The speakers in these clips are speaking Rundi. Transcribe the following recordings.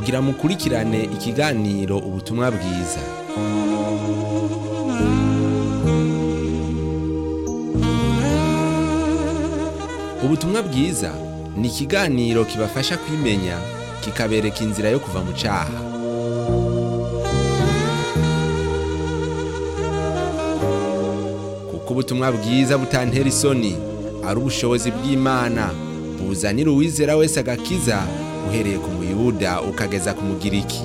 mugira mukurikirane ikiganiro ubutumwa bwiza ubutumwa bwiza ni ikiganiro kibafasha kwimenya kikabereka inzira yo kuva mu caha kuko ubutumwa bwiza butantera isoni ari ubushobozi bw'imana buzanira uwizera wese agakiza uhereye ku muyuda ukageza ku mugiriki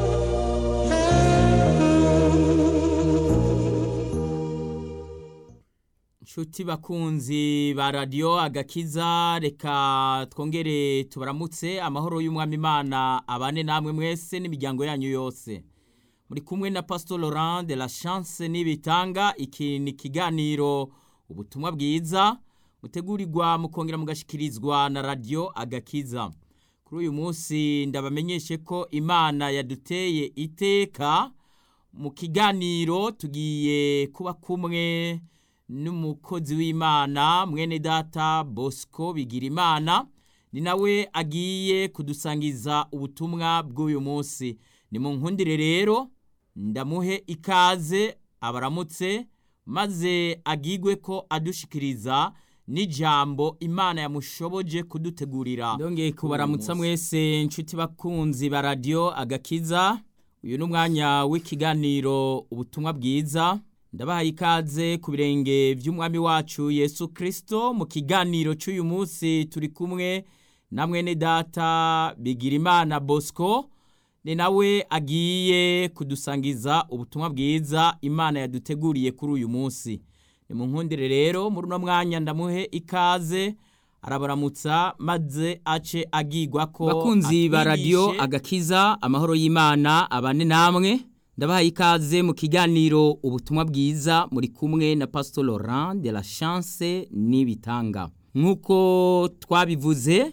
Nshuti bakunzi ba radiyo agakiza reka twongere tubaramutse amahoro y'umwami imana abane namwe mwese n'imiryango yanyu yose muri kumwe na pastor Laurent de la chance n'ibitanga iki ni ikiganiro ubutumwa bwiza mutegurirwa mukongera mugashikirizwa na radiyo agakiza kuri uyu munsi ndabamenyeshe ko imana yaduteye iteka mu kiganiro tugiye kuba kumwe n'umukozi w'imana mwene data bosco bigira imana ni nawe agiye kudusangiza ubutumwa bw'uyu munsi ni mu nkundire rero ndamuhe ikaze abaramutse maze agigwe ko adushikiriza n'ijambo imana yamushoboje kudutegurira ndongeye kubaramutsa mwese inshuti bakunzi ba radiyo agakiza uyu ni umwanya w'ikiganiro ubutumwa bwiza ndabahaye ikaze ku birenge by'umwami wacu yesu kirisito mu kiganiro cy'uyu munsi turi kumwe na mwene data bigira imana bosco ni nawe agiye kudusangiza ubutumwa bwiza imana yaduteguriye kuri uyu munsi ni mu nkundire rero muri uno mwanya ndamuhe ikaze arabaramutsa maze ace agigwa ko bakunzi ba radiyo atwigishe. agakiza amahoro y'imana abane namwe ndabahaye ikaze mu kiganiro ubutumwa bwiza muri kumwe na pastor Laurent de la chance n'ibitanga nk'uko twabivuze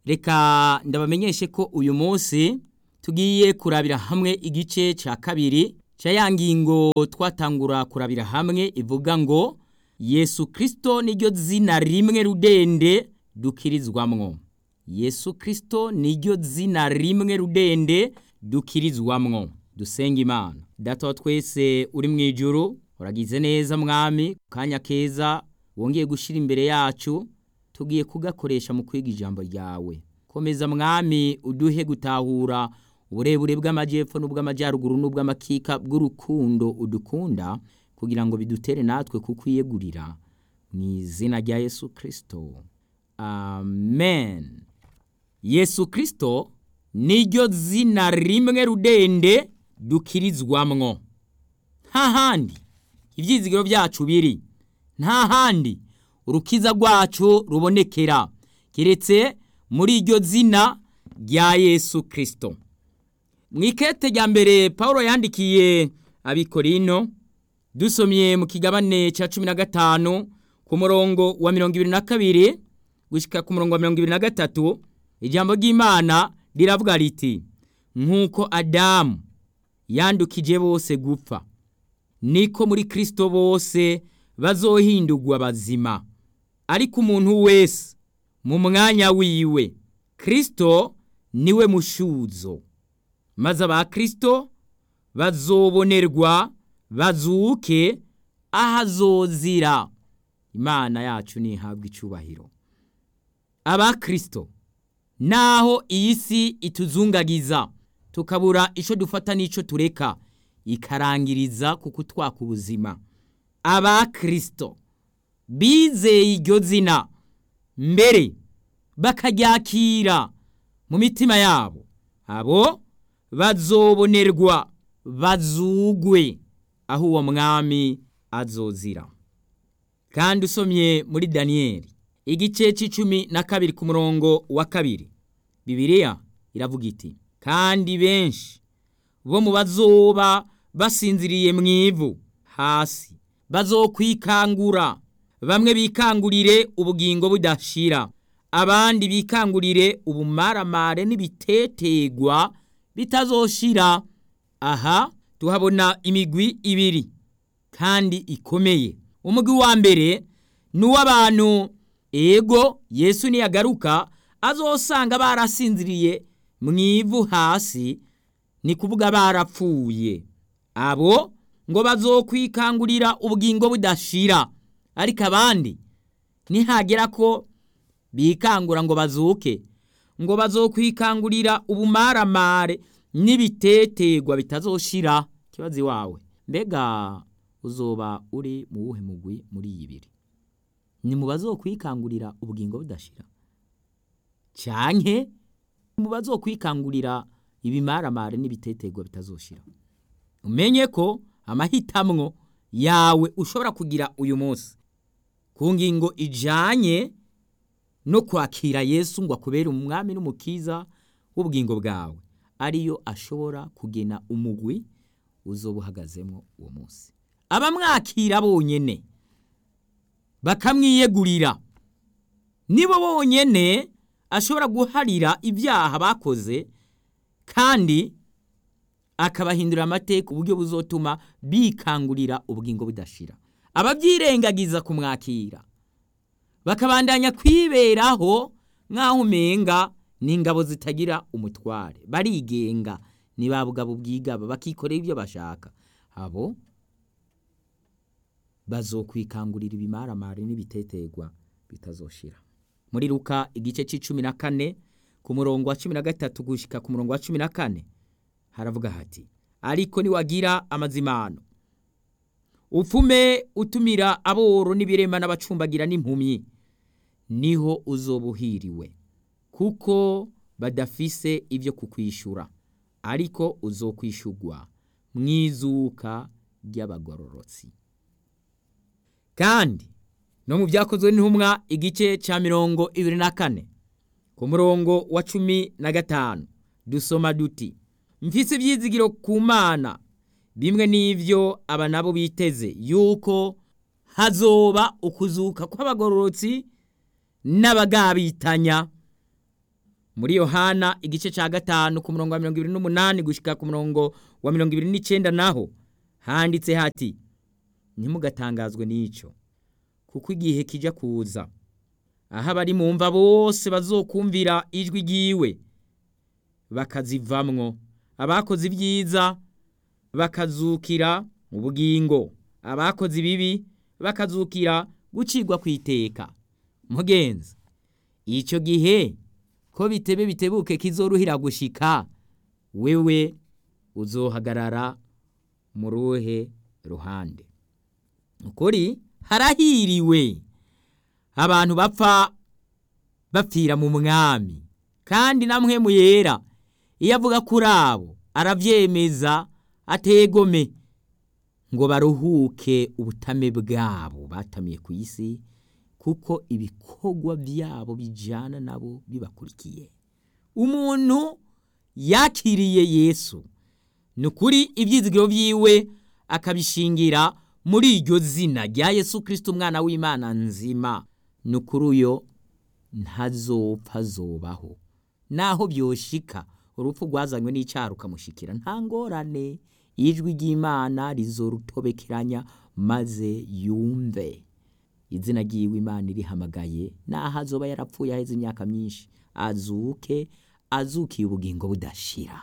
reka ndabamenyeshe ko uyu munsi tugiye kurabira hamwe igice cya kabiri cya ya ngingo twatangura kurabira hamwe ivuga ngo yesu kirisito niryo zina rimwe rudende dukirizwamwo yesu kirisito niryo zina rimwe rudende dukirizwamwo dusenga imana data wa twese uri mu ijuru uragize neza mwami ku kanya keza wongeye gushyira imbere yacu tugiye kugakoresha mu kwiga ijambo ryawe komeza mwami uduhe gutahura uburebure bw'amajyepfo n'ubw'amajyaruguru n'ubw'amakika bw'urukundo udukunda kugira ngo bidutere natwe kukwiyegurira mu izina rya yesu kirisito amen yesu kirisito niryo zina rimwe rudende dukirizwamwo nta handi ibyizigiro byacu biri nta handi urukiza rwacu rubonekera keretse muri iryo zina rya yesu kirisito mu ikete rya mbere paul yandikiye abikorino dusomye mu kigabane cya cumi na gatanu ku murongo wa mirongo ibiri na kabiri gushyika ku murongo wa mirongo ibiri na gatatu ijambo ry'imana riravuga riti nk'uko adamu yandukije bose gupfa niko muri kirisito bose bazohindurwa bazima ariko umuntu wese mu mwanya wiwe kirisito niwe mushuzo maze aba kirisito bazobonerwa bazuke ahazozira imana yacu ntihabwe icyubahiro aba kirisito naho iyi si ituzungagiza tukabura icyo dufata n'icyo tureka ikarangiriza ku kutwaka ubuzima aba kirisito bizeye iryo zina mbere bakaryakira mu mitima yabo abo bazobonerwa bazugwe aho uwo mwami azozira kandi usomye muri daniyeli igice cy'icumi na kabiri ku murongo wa kabiri bibiliya iravuga iti kandi benshi bo mu bazoba basinziriye mu ivu hasi bazokwikangura bamwe bikangurire ubugingo budashira abandi bikangurire ubumaramare n'ibitetegwa bitazoshira aha tuhabona imigwi ibiri kandi ikomeye umugwi wa mbere ni uw'abantu ego yesu niyagaruka azosanga barasinziriye mu ivu hasi ni kuvuga barapfuye abo ngo bazokwikangurira ubugingo budashira ariko abandi nihagera ko bikangura ngo bazuke ngo bazokwikangurira ubumaramare n'ibitetegwa bitazoshira kibazo iwawe mbega uzoba uri mu wuhe mugwi muri iyi ibiri ni mu bazokwikangurira ubugingo budashira canke mu bazokwikangurira ibimaramare n'ibitetegwa bitazoshira umenye ko amahitamwo yawe ushobora kugira uyu munsi ku ngingo ijanye no kwakira yesu ngo akubere umwami n'umukiza w'ubugingo bwawe ariyo ashobora kugena umugwi uzoba uhagazemo uwo munsi abamwakira bonyene bakamwiyegurira nibo bonyene ashobora guharira ibyaha bakoze kandi akabahindurira amateka uburyo buzotuma bikangurira ubugingo budashira ababyirengagiza kumwakira bakabandanya kwiberaho nk'aho umenga n'ingabo zitagira umutware barigenga ni ba bugabo bwigaba bakikorera ibyo bashaka abo bazokwikangurira ibimaramare n'ibitetegwa bitazoshira muri ruka igice c'icumi na kane ku murongo wa cumi na gatatu gushika ku murongo wa cumi na kane haravuga hati ariko niwagira amazimano upfume utumira aboro n'ibirema n'abacumbagira n'impumyi niho uzobuhiriwe kuko badafise ibyo kukwishura ariko uzokwishurwa mu izuka ry'abagororotsi kandi no mu byakozwe n'intumwa igice cya mirongo ibiri na kane ku murongo wa cumi na gatanu dusoma duti mfise ibyizigiro ku mana bimwe n'ibyo aba nabo biteze yuko hazoba ukuzuka kw'abagororotsi n'abagabitanya muri yohana igice cya gatanu ku murongo wa mirongo ibiri n'umunani gushyika ku murongo wa mirongo ibiri n'icyenda naho handitse hati ntimugatangazwe n'icyo kuko igihe kijya kuza aho abari mu mva bose bazokumvira ijwi ry'iwe bakazivamwo abakoze ibyiza bakazukira mu bugingo abakoze ibibi bakazukira gucirwa ku iteka mugenzi icyo gihe ko bitebe bitebuke kizoruhira gushika wewe uzohagarara mu ruhe ruhande ukuri harahiriwe abantu bapfa bapfira mu mwami kandi namwe mu yera iyo avuga kuri abo arabyemeza ategome ngo baruhuke ubutame bwabo batamiye ku isi kuko ibikorwa byabo bijyana nabo bibakurikiye umuntu yakiriye yesu ni ukuri ibyizigiro byiwe akabishingira muri iryo zina rya yesu kirisiti umwana w'imana nzima ni ukuri uyo ntazopfa azobaho naho byoshika urupfu rwazanywe n'icyaha rukamushikira nta ngorane ijwi ry'imana rizorutobekeranya maze yumve izina ry'iwe imana irihamagaye naho azoba yarapfuye aheze imyaka myinshi azuke azukiye ubugingo budashira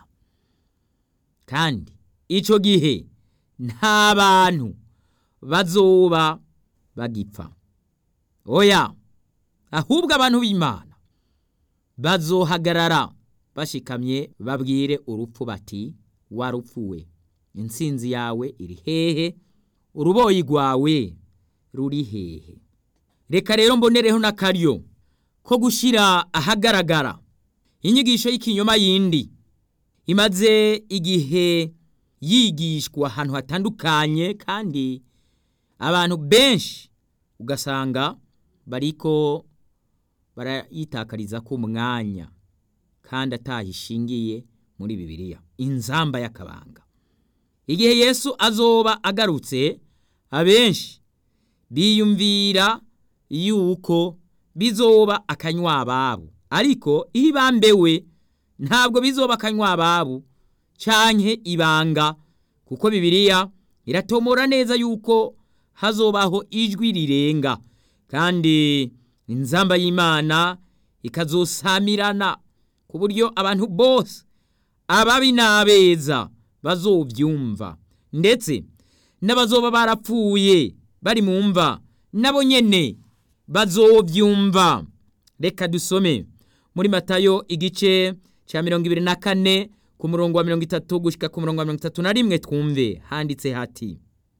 kandi icyo gihe nta bantu bazoba bagipfa oya ahubwo abantu b'imana bazohagarara bashikamye babwire urupfu bati warupfuwe insinzi yawe iri hehe uruboyi rwawe ruri hehe reka rero mbonereho n'akaryo ko gushyira ahagaragara inyigisho y'ikinyoma yindi imaze igihe yigishwa ahantu hatandukanye kandi abantu benshi ugasanga bariko barayitakariza ku mwanya kandi atahishingiye muri bibiliya inzamba y'akabanga igihe yesu azoba agarutse abenshi biyumvira yuko bizoba akanywa ababo ariko iyo ibambewe ntabwo bizoba akanywa ababo canke ibanga kuko bibiliya iratomora neza yuko hazobaho ijwi rirenga kandi inzamba y'imana ikazosamirana ku buryo abantu bose ababi n'abeza bazobyumva ndetse n'abazoba barapfuye bari mu mva nabo nyene bazobyumva reka dusome muri matayo igice cya mirongo ibiri na kane ku murongo wa mirongo itatu gushyika ku murongo wa mirongo itatu na rimwe twumve handitse hati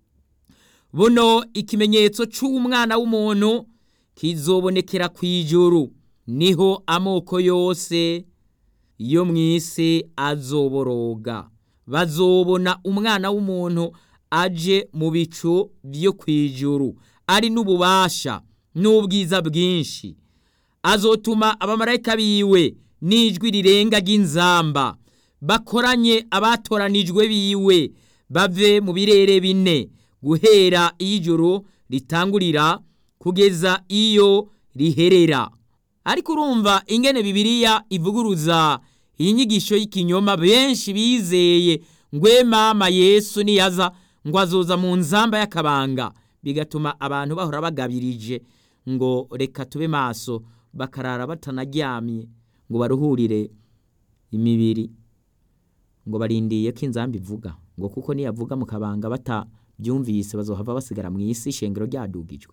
buno ikimenyetso cy'umwana w'umuntu kizobonekera ku ijuru niho amoko yose yo mu isi azoboroga bazobona umwana w'umuntu aje mu bicu byo ku ijuru ari n'ububasha n'ubwiza bwinshi azotuma abamarayika biwe n'ijwi rirenga ry'inzamba bakoranye abatoranijwe biwe bave mu birere bine guhera iyo ijoro ritangurira kugeza iyo riherera ariko urumva ingene bibiliya ivuguruza iyi nyigisho y'ikinyoma benshi bizeye ngwe mama yesu niyaza ngo azoza mu nzamba y'akabanga bigatuma abantu bahora bagabirije ngo reka tube maso bakarara batanaryamye ngo baruhurire imibiri ngo barindiye ko inzamba ivuga ngo kuko niyavuga mu kabanga batabyumvise bazohava basigara mu isi ishengero ryadugijwe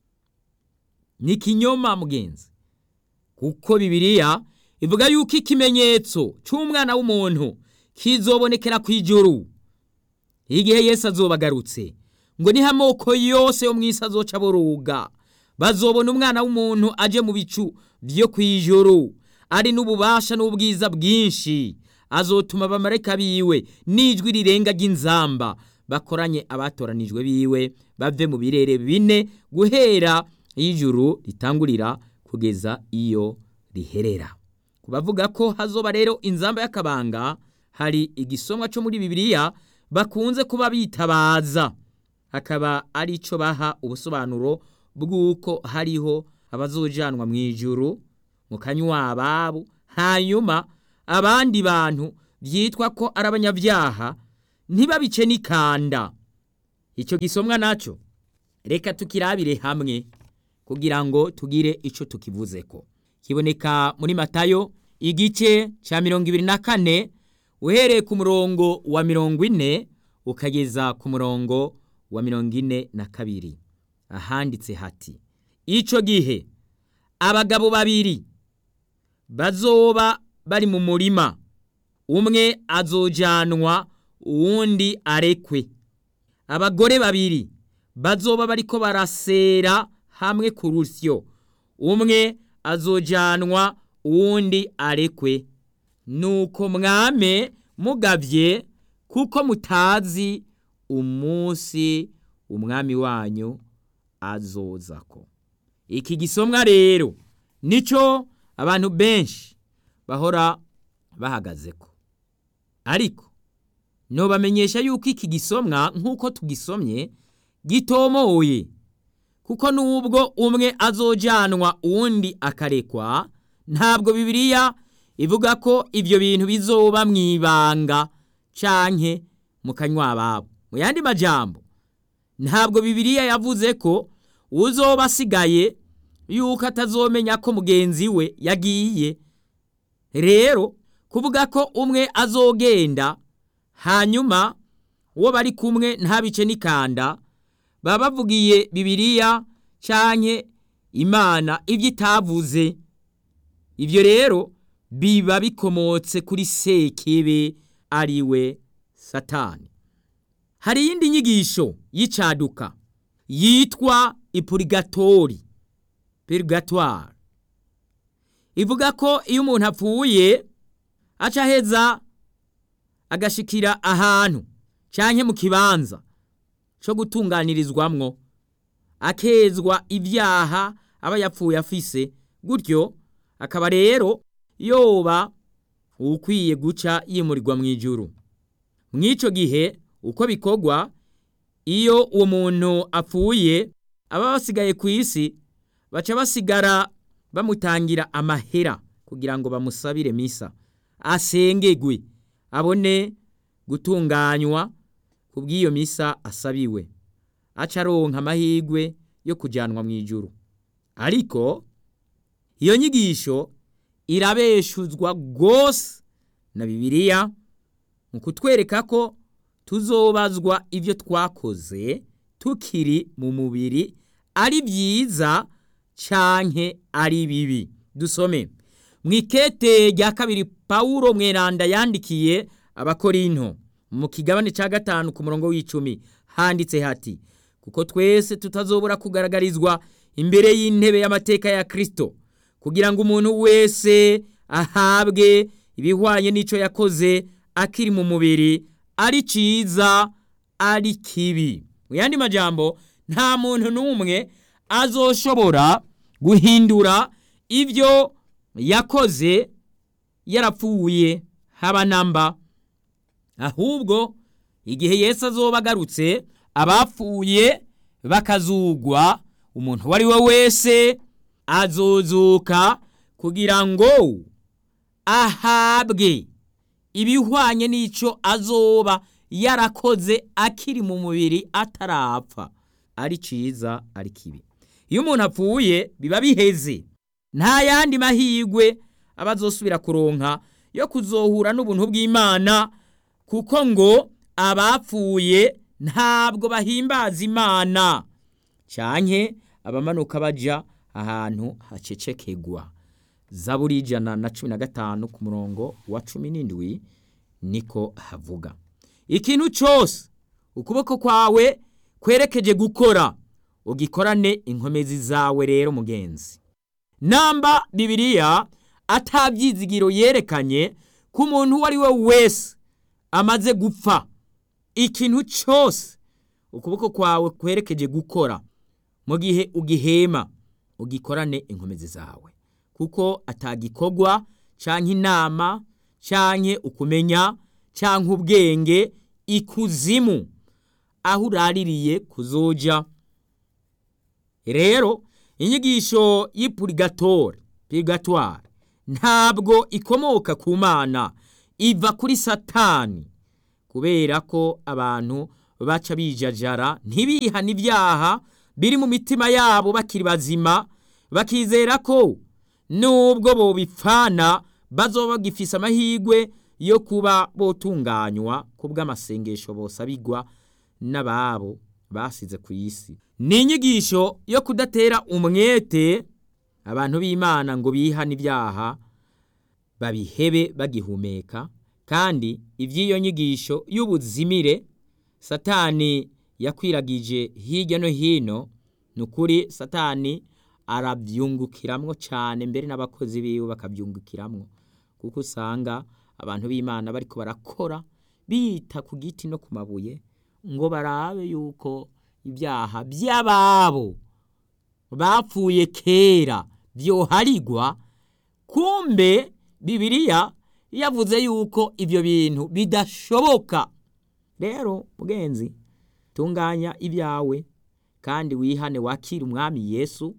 ni ikinyoma mugenzi kuko bibiliya ivuga yuko ikimenyetso cy'umwana w'umuntu kizobonekera ku ijuru igihe Yesu azoba agarutse ngo niho amoko yose yo mu isi azoca boruga bazobona umwana w'umuntu aje mu bicu byo ku ijuru ari n'ububasha n'ubwiza bwinshi azotuma abamarayika biwe n'ijwi rirenga ry'inzamba bakoranye abatoranijwe biwe bave mu birere bine guhera ijuru ritangurira kugeza iyo riherera ku bavuga ko hazoba rero inzamba y'akabanga hari igisomwa cyo muri bibiliya bakunze kuba bitabaza hakaba ari cyo baha ubusobanuro bw'uko hariho abazojanwa mu ijuru mu kanywa ababo hanyuma abandi bantu byitwa ko ari abanyabyaha ntibabice n'ikanda icyo gisomwa nacyo reka tukirabire hamwe kugira ngo tugire icyo tukivuze ko kiboneka muri matayo igice cya mirongo ibiri na kane uhereye ku murongo wa mirongo ine ukageza ku murongo wa mirongo ine na kabiri ahanditse hati icyo gihe abagabo babiri bazoba bari mu murima umwe azojanwa uwundi arekwe abagore babiri bazoba bariko barasera hamwe ku rusyo umwe azojanwa uwundi arekwe nuko mwame mugavye kuko mutazi umunsi umwami wanyu azozako iki gisomwa rero nico abantu benshi bahora bahagazeko ariko nobamenyesha yuko iki gisomwa nk'uko tugisomye gitomoye kuko nubwo umwe azojanwa uwundi akarekwa ntabwo bibiliya ivuga ko ibyo bintu bizoba mu ibanga canke mu kanywa ababo mu yandi majambo ntabwo bibiliya yavuze ko uzoba asigaye yuko atazomenya ko mugenzi we yagiye rero kuvuga ko umwe azogenda hanyuma uwo bari kumwe ntabice n'ikanda baba bavugiye bibiliya canke imana ibyo itavuze ibyo rero biba bikomotse kuri sekebe ari we satani hari iyindi nyigisho y'icaduka yitwa ipurigatori purigatoire ivuga ko iyo umuntu apfuye aca aheza agashikira ahantu canke mu kibanza co gutunganirizwamwo akezwa ibyaha aba yapfuye afise gutyo akaba rero yoba ukwiye guca yimurirwa mu ijuru mw'ico gihe uko bikorwa iyo uwo muntu apfuye aba basigaye ku isi baca basigara bamutangira amahera kugira ngo bamusabire misa asengegwe abone gutunganywa ku bw'iyo misa asabiwe aca aronka amahirwe yo kujyanwa mu ijuru ariko iyo nyigisho irabeshuzwa rwose na bibiliya mu kutwereka ko tuzobazwa ibyo twakoze tukiri mu mubiri ari byiza canke ari bibi dusome mu ikete rya kabiri pawulo mweranda yandikiye abakorinto mu kigabane cya gatanu ku murongo w'icumi handitse hati kuko twese tutazobora kugaragarizwa imbere y'intebe y'amateka ya kirisito kugira ngo umuntu wese ahabwe ibihwanye n'icyo yakoze akiri mu mubiri ari cyiza ari kibi mu yandi majambo nta muntu n'umwe azoshobora guhindura ibyo yakoze yarapfuye haba namba ahubwo igihe Yesu azoba agarutse abapfuye bakazugwa umuntu uwo ari we wese azozuka kugira ngo ahabwe ibihwanye n'icyo azoba yarakoze akiri mu mubiri atarapfa ari cyiza ari kibi iyo umuntu apfuye biba biheze nta yandi mahirwe aba azosubira kuronka yo kuzohura n'ubuntu bw'imana kuko ngo abapfuye ntabwo bahimbaza imana cyane abamanuka bajya ahantu hacecekegwa zaburi ijana na cumi na gatanu ku murongo wa cumi n'indwi niko havuga ikintu cyose ukuboko kwawe kwerekeje gukora ugikorane inkomezi zawe rero mugenzi namba bibiliya atabyizigiro yerekanye ko umuntu uwo ari we wese amaze gupfa ikintu cyose ukuboko kwawe kwerekeje gukora mu gihe ugihema ugikorane inkomezi zawe kuko atagikorwa cyangwa inama cyangwa ukumenya cyangwa ubwenge ikuzimu aho uraririye kuzoja rero inyigisho y'ipurigatore purigatware ntabwo ikomoka ku mana iva kuri satani kubera ko abantu baca bijajara ntibihane ibyaha biri mu mitima yabo bakiri bazima bakizera ko nubwo bobipfana bazoba bagifise amahirwe yo kuba botunganywa ku bw'amasengesho bosabigwa n'ababo basize ku isi ni inyigisho yo kudatera umwete abantu b'imana ngo bihane ibyaha babihebe bagihumeka kandi iby'iyo nyigisho y'ubuzimire satani yakwiragije hirya no hino ni ukuri satani arabyungukiramwo cyane mbere n'abakozi biwe bakabyungukiramwo kuko usanga abantu b'imana bariko barakora bita ku giti no ku mabuye ngo barabe yuko ibyaha by'ababo bapfuye kera byoharigwa kumbe bibiliya yavuze yuko ibyo bintu bidashoboka rero mugenzi tunganya ibyawe kandi wihane wakire umwami yesu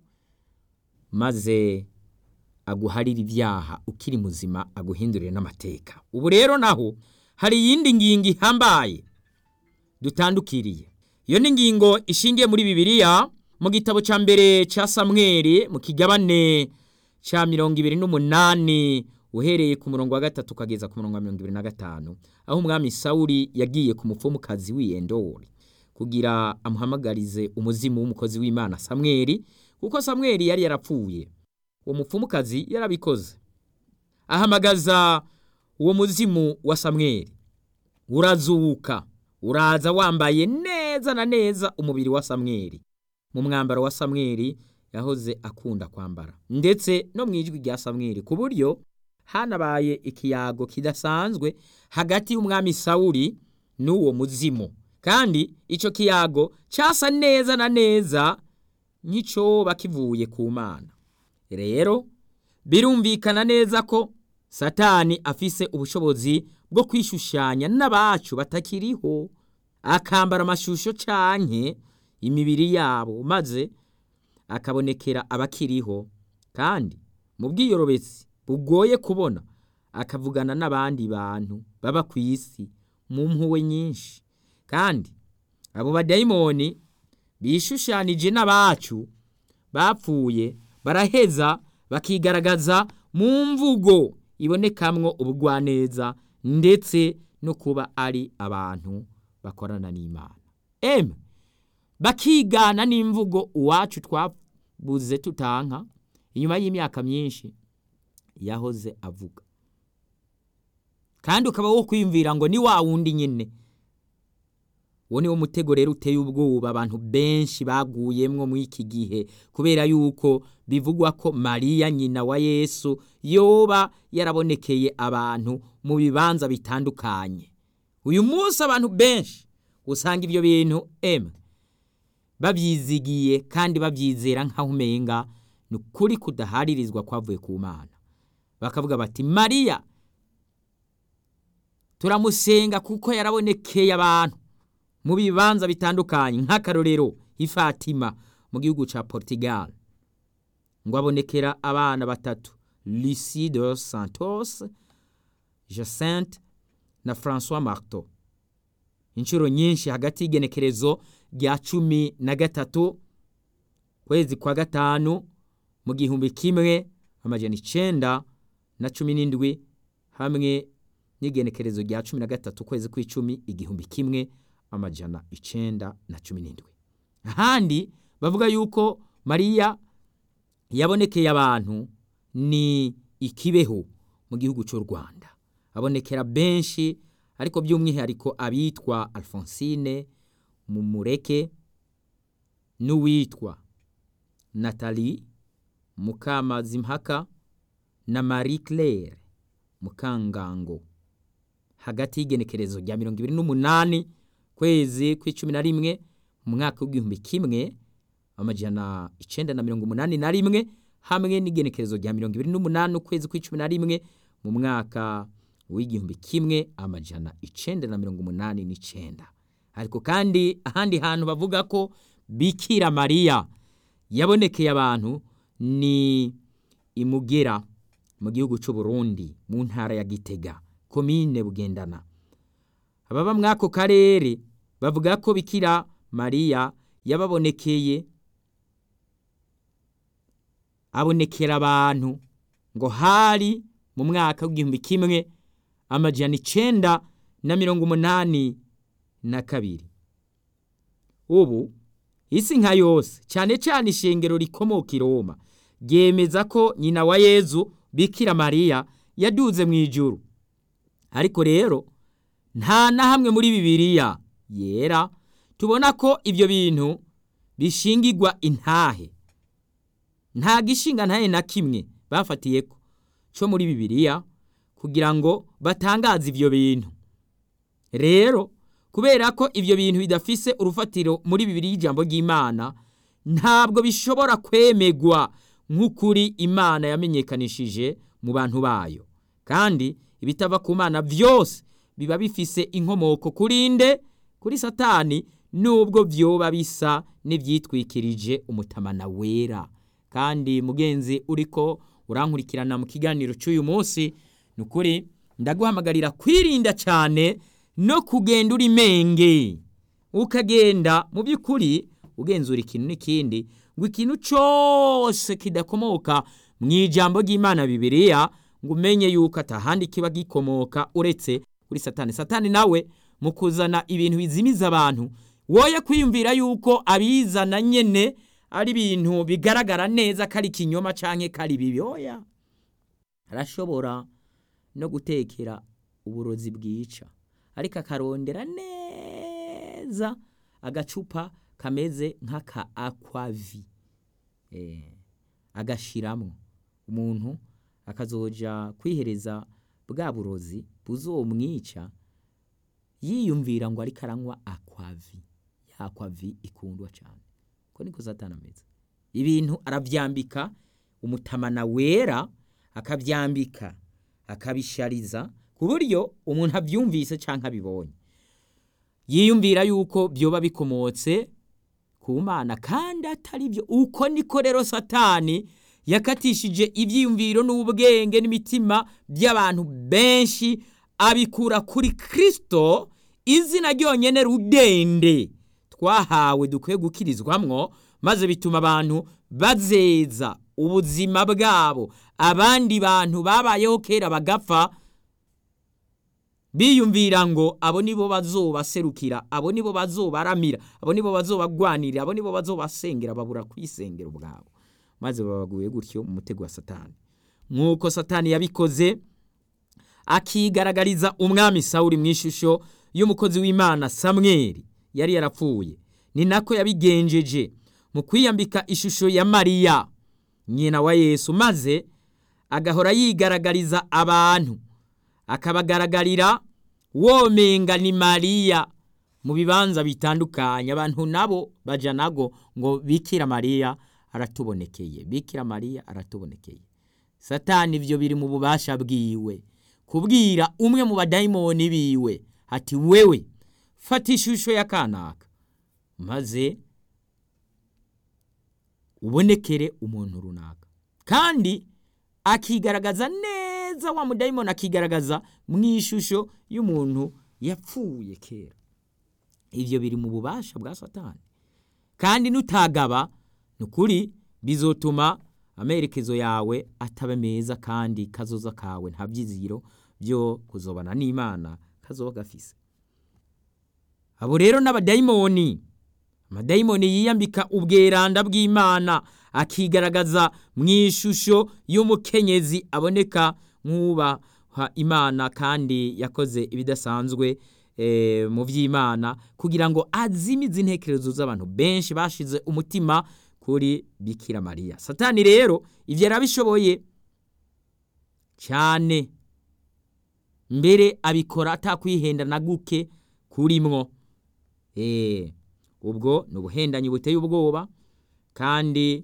maze aguharire ibyaha ukiri muzima aguhindurire n'amateka ubu rero naho hari iyindi ngingo ihambaye dutandukiriye iyo ni ingingo ishingiye muri bibiliya mu gitabo cya mbere cya samweri mu kigabane cya mirongo ibiri n'umunani uhereye ku murongo wa gatatu ukageza ku murongo wa mirongo ibiri na gatanu aho umwami sawuri yagiye ku mupfumukazi w'iyendori kugira amuhamagarize umuzimu w'umukozi w'imana samweri kuko samweri yari yarapfuye uwo mupfumukazi yarabikoze ahamagaza uwo muzimu wa samweri urazuka uraza wambaye neza na neza umubiri wa samweri mu mwambaro wa samweri yahoze akunda kwambara ndetse no mu ijwi rya samweri ku buryo hanabaye ikiyago kidasanzwe hagati y'umwami sawuri n'uwo muzimu kandi icyo kiyago cyasa neza na neza nk'icyoba kivuye ku mana rero birumvikana neza ko satani afise ubushobozi bwo kwishushanya n'abacu batakiriho akambara amashusho canke imibiri yabo maze akabonekera abakiriho kandi mu bwiyorobetsi bugoye kubona akavugana n'abandi bantu baba ku isi mu mpuwe nyinshi kandi abo badayimoni bishushanije n'abacu bapfuye baraheza bakigaragaza mu mvugo ibonekamwo ubugwaneza ndetse no kuba ari abantu bakorana n'imana eme bakigana n'imvugo uwacu twabuze tutanka inyuma y'imyaka myinshi yahoze avuga kandi ukaba wo kwiyumvira ngo ni wa wundi nyine uwo ni wo mutego rero uteye ubwoba abantu benshi baguyemwo muri iki gihe kubera yuko bivugwa ko mariya nyina wa yesu yoba yarabonekeye abantu mu bibanza bitandukanye uyu munsi abantu benshi usanga ibyo bintu emwe babyizigiye kandi babyizera nk'aho umenga ni ukuri kudaharirizwa kwavuye ku mana bakavuga bati mariya turamusenga kuko yarabonekeye abantu mu bibanza bitandukanye nk'akarorero ifatima mu gihugu cya portugal ngo abonekera abana batatu Lucie de santos jacinthe na francois marto inshuro nyinshi hagati y'igenekerezo rya cumi na gatatu kwezi kwa gatanu mu gihumbi kimwe amajana icenda na cumi n'indwi hamwe n'igenekerezo rya cumi na gatatu kwezi kw'icumi igihumbi kimwe amajana icenda na cumi n'indwi ahandi bavuga yuko mariya yabonekeye abantu ni ikibeho mu gihugu cy'u rwanda abonekera benshi ariko by'umwihariko abitwa alphonsine mumureke n'uwitwa nathalie mukamazimpaka na marie claire mukangango hagati y'igenekerezo rya mirongo ibiri n'umunani kwezi kw'icumi na rimwe mu mwaka w'igihumbi kimwe amajana icenda na mirongo umunani na rimwe hamwe n'igenekerezo rya mirongo ibiri n'umunani ukwezi kw'icumi na rimwe mu mwaka w'igihumbi kimwe amajana icenda na mirongo umunani n'icenda ariko kandi ahandi hantu bavuga ko bikira mariya yabonekeye abantu ni imugera mu gihugu cy'u Burundi mu ntara ya gitega komine bugendana ababa muri ako karere bavuga ko bikira mariya yababonekeye abonekera abantu ngo hari mu mwaka w'igihumbi kimwe amajana icenda na mirongo umunani na kabiri ubu isi nka yose cyane cyane ishengero rikomoka i roma ryemeza ko nyina wa yezu bikira mariya yaduze mu ijuru ariko rero nta na hamwe muri bibiliya yera tubona ko ibyo bintu bishingirwa intahe nta gishinga ntahe na kimwe bafatiye ko cyo muri bibiliya kugira ngo batangaze ibyo bintu rero kubera ko ibyo bintu bidafise urufatiro muri bibiri y'ijambo ry'imana ntabwo bishobora kwemegwa nk'ukuri imana yamenyekanishije mu bantu bayo kandi ibitava ku mana byose biba bifise inkomoko kuri nde kuri satani nubwo byoba bisa n'ibyitwikirije umutamana wera kandi mugenzi uriko urankurikirana mu kiganiro cy'uyu munsi ni ukuri ndaguhamagarira kwirinda cyane no kugenda uri menge ukagenda mu by'ukuri ugenzura ikintu n'ikindi ngo ikintu cyose kidakomoka mu ijambo ry'imana bibiriya ngo umenye yuko atahandi kiba gikomoka uretse kuri satani satani nawe mu kuzana ibintu bizimiza abantu woye kwiyumvira yuko abizana nyine ari ibintu bigaragara neza ko ari ikinyoma cyangwa ko ari bibi oya arashobora no gutekera uburozi bwica ariko akarondera neza agacupa kameze nk'aka akwavi agashyiramo umuntu akazoja kwihereza bwa burozi buzomwica yiyumvira ngo ariko aranywa akwavi ya akwavi ikundwa cyane ko niko satana ameze ibintu arabyambika umutamana wera akabyambika akabishariza ku buryo umuntu abyumvise cyangwa abibonye yiyumvira yuko byoba bikomotse ku mana kandi atari byo uko niko rero satani yakatishije ibyiyumviro n'ubwenge n'imitima by'abantu benshi abikura kuri kirisito izina ryonyine rudende twahawe dukwiye gukirizwamwo maze bituma abantu bazeza ubuzima bwabo abandi bantu babayeho kera bagapfa biyumvira ngo abo nibo bazobaserukira abo nibo bazobaramira abo nibo bazobagwanirira abo nibo bazobasengera babura kwisengera ubwabo maze babaguye gutyo mu mutego wa satani nk'uko satani yabikoze akigaragariza umwami sawuri mu ishusho y'umukozi w'imana samweri yari yarapfuye ni nako yabigenjeje mu kwiyambika ishusho ya mariya nyina wa yesu maze agahora yigaragariza abantu akabagaragarira womenga ni mariya mu bibanza bitandukanye abantu nabo baja nago ngo bikira mariya aratubonekeye bikira mariya aratubonekeye satani ibyo biri mu bubasha bwiwe kubwira umwe mu badayimoni biwe ati wewe fata ishusho ya kanaka maze ubonekere umuntu runaka kandi akigaragaza neza wa mudayimoni akigaragaza mu ishusho y'umuntu yapfuye kera ibyo biri mu bubasha bwa satani kandi nutagaba ni ukuri bizotuma amerekezo yawe ataba meza kandi kazoza kawe nta byiziro byo kuzobana n'imana kazoba gafise abo rero n'abadayimoni amadayimoni yiyambika ubweranda bw'imana akigaragaza mu ishusho y'umukenyezi aboneka nk'ubaha imana kandi yakoze ibidasanzwe mu by'imana kugira ngo azimize intekerezo z'abantu benshi bashize umutima kuri bikira mariya satani rero ibyo yarabishoboye cyane mbere abikora atakwihenda na guke kurimwo eee ubwo ni ubuhendanyi buteye ubwoba kandi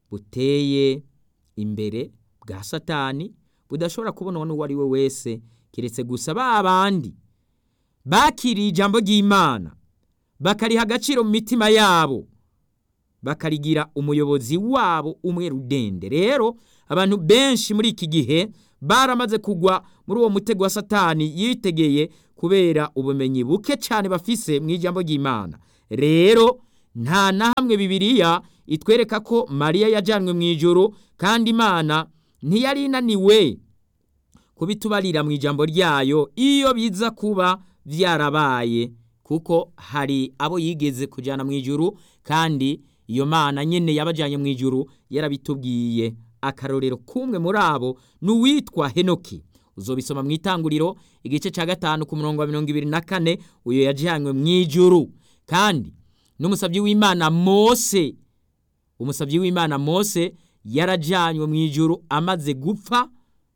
buteye imbere bwa satani budashobora kubonwa n'uwo ari we wese keretse gusa ba bandi bakiriye ijambo ry'imana bakariha agaciro mu mitima yabo bakarigira umuyobozi wabo umwe rudende rero abantu benshi muri iki gihe baramaze kugwa muri uwo mutego wa satani yitegeye kubera ubumenyi buke cyane bafise mu ijambo ry'imana rero nta na hamwe bibiriya itwereka ko mariya yajyanwe mu ijoro kandi imana ntiyari inaniwe kubitubarira mu ijambo ryayo iyo biza kuba byarabaye kuko hari abo yigeze kujyana mu ijoro kandi iyo mana nyine yabajyanye mu ijoro yarabitubwiye akarorero k'umwe muri abo ni uwitwa henoki uzobisoma mu itanguriro igice cya gatanu ku murongo wa mirongo ibiri na kane uyu yajyanywe mu ijoro kandi n'umusabyi w'imana mose umusabyi w'imana mose yarajyanywe mu ijoro amaze gupfa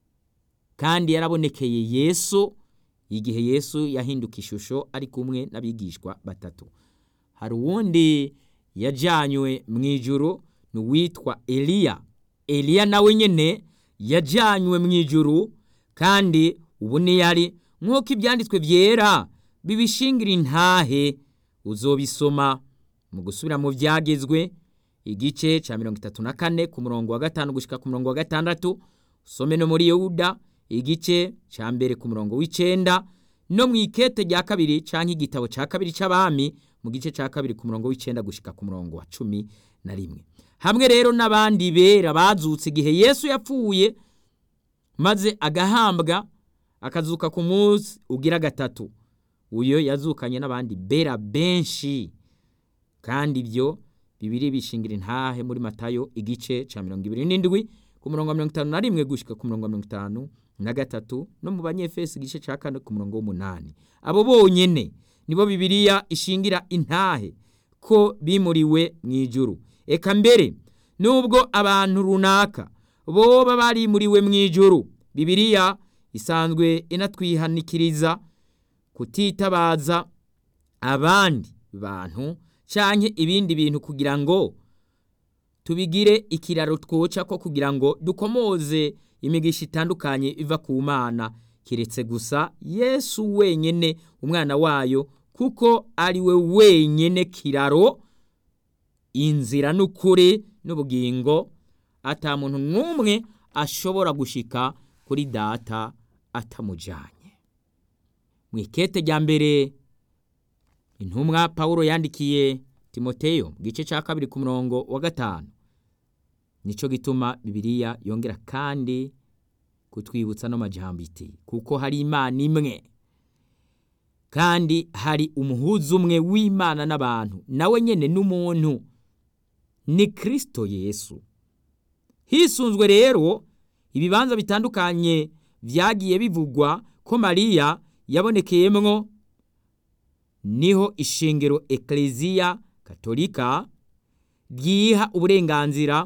kandi yarabonekeye yesu igihe yesu yahinduka ishusho ari kumwe n'abigishwa batatu hari uwundi yajyanywe mu ijoro ni uwitwa eliya eliya nawe nyine yajyanywe mu ijoro kandi ubu yari nk'uko ibyanditswe byera bibishingira intahe uzobisoma mu gusubira mu byagezwe igice cya mirongo itatu na kane ku murongo wa gatanu gushyika ku murongo wa gatandatu usome no muri yewuda igice cya mbere ku murongo w'icyenda no mu ikete rya kabiri cyangwa igitabo cya kabiri cy'abami mu gice cya kabiri ku murongo w'icyenda gushyika ku murongo wa cumi na rimwe hamwe rero n'abandi bera bazutse igihe yesu yapfuye maze agahambwa akazuka ku munsi ugira gatatu uyo yazukanye n'abandi bera benshi kandi ibyo bibiri bishingira intahe muri matayo igice cya mirongo ibiri n'indwi ku murongo wa mirongo itanu na rimwe gushyika ku murongo wa mirongo itanu na gatatu no mu banyefesi igice cya kane ku murongo w'umunani abo bonyine nibo bibiriya ishingira intahe ko bimuriwe mu ijuru eka mbere nubwo abantu runaka boba barimuriwe mu ijuru bibiriya isanzwe inatwihanikiriza kutitabaza abandi bantu cyangwa ibindi bintu kugira ngo tubigire ikiraro twoca ko kugira ngo dukomoze imigisha itandukanye iva ku mana keretse gusa yesu wenyine umwana wayo kuko ari we wenyine kiraro inzira n'ukuri n'ubugingo atamuntu n'umwe ashobora gushika kuri data atamujyanye mu ikete rya mbere intumwa paul yandikiye timoteyo mu gice cya kabiri ku murongo wa gatanu nicyo gituma bibiliya yongera kandi kutwibutsa no majambo iti kuko hari imana imwe kandi hari umuhuza umwe w'imana n'abantu nawe nyine n'umuntu ni kirisito yesu hisunzwe rero ibibanza bitandukanye byagiye bivugwa ko mariya yabonekeyemwo niho ishingiro ekereziya katolika ryiha uburenganzira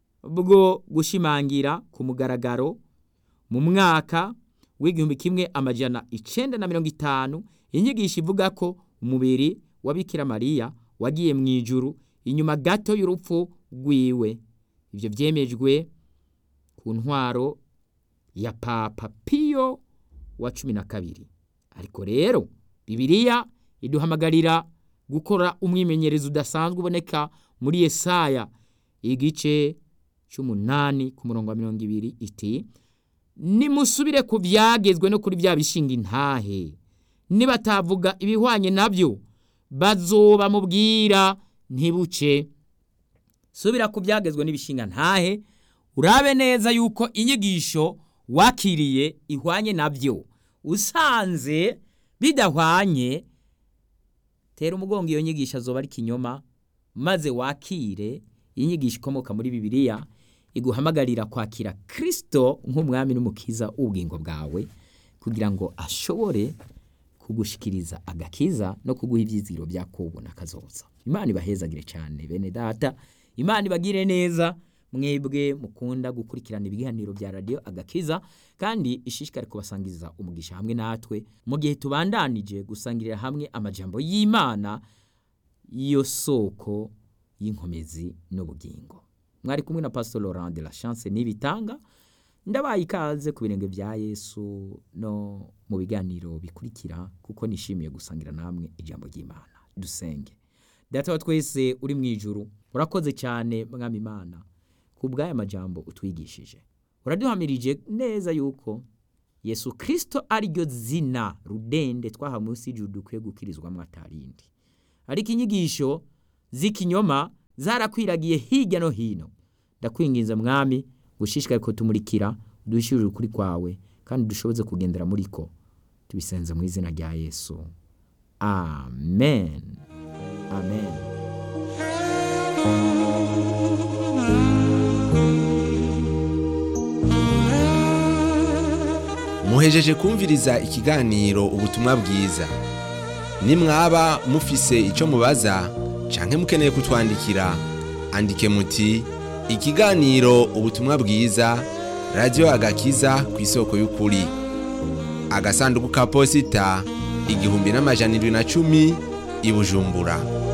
bwo gushimangira ku mugaragaro mu mwaka w'igihumbi kimwe amajana icenda na mirongo itanu inyigisho ivuga ko umubiri wa Bikira mariya wagiye mu ijuru inyuma gato y'urupfu rwiwe ibyo byemejwe ku ntwaro ya papa piyo wa cumi na kabiri ariko rero bibiliya iduhamagarira gukora umwimenyerezo udasanzwe uboneka muri Yesaya igice cy'umunani ku murongo wa mirongo ibiri iti nimusubire ku byagezwe no kuri bya bishinga intahe nibatavuga ibihwanye nabyo bazoba mubwira ntibuce subira ku byagezwe n'ibishinga ntahe urabe neza yuko inyigisho wakiriye ihwanye nabyo usanze bidahwanye tera umugongo iyo nyigisho azoba ari kinyoma maze wakire inyigisho ikomoka muri bibiliya iguhamagarira kwakira kirisito nk'umwami n'umukiza w'ubugingo bwawe kugira ngo ashobore kugushikiriza agakiza no kuguha ibyizigiro bya kubona akazoza imana ibahezagire cyane bene data imana ibagire neza mwebwe mukunda gukurikirana ibiganiro bya radiyo agakiza kandi ishishikare kubasangiza umugisha hamwe natwe mu gihe tubandanije gusangirira hamwe amajambo y'imana y'iyo soko y'inkomezi n'ubugingo mwari kumwe na pastor Laurent de la chance n'ibitanga ndabaye ikaze ku birenge bya yesu no mu biganiro bikurikira kuko nishimiye gusangira namwe ijambo ry'imana dusenge data wa twese uri mu ijuru urakoze cyane mwami imana ku bw'aya majambo utwigishije uraduhamirije neza yuko yesu kirisito ariryo zina rudende twaha munsi y'ijuru dukwiye gukirizwamo atarindi ariko inyigisho z'ikinyoma zarakwiragiye hirya no hino ndakwinginze mwami gushishikare ko tumurikira dushyirire ukuri kwawe kandi dushoboze kugendera muri ko tubisenze mu izina rya yesu amen amen muhejeje kumviriza ikiganiro ubutumwa bwiza nimwaba mufise icyo mubaza canke mukeneye kutwandikira andike muti ikiganiro ubutumwa bwiza radiyo agakiza ku isoko y'ukuri agasanduku ka posita igihumbi n'amajana irindwi na cumi i bujumbura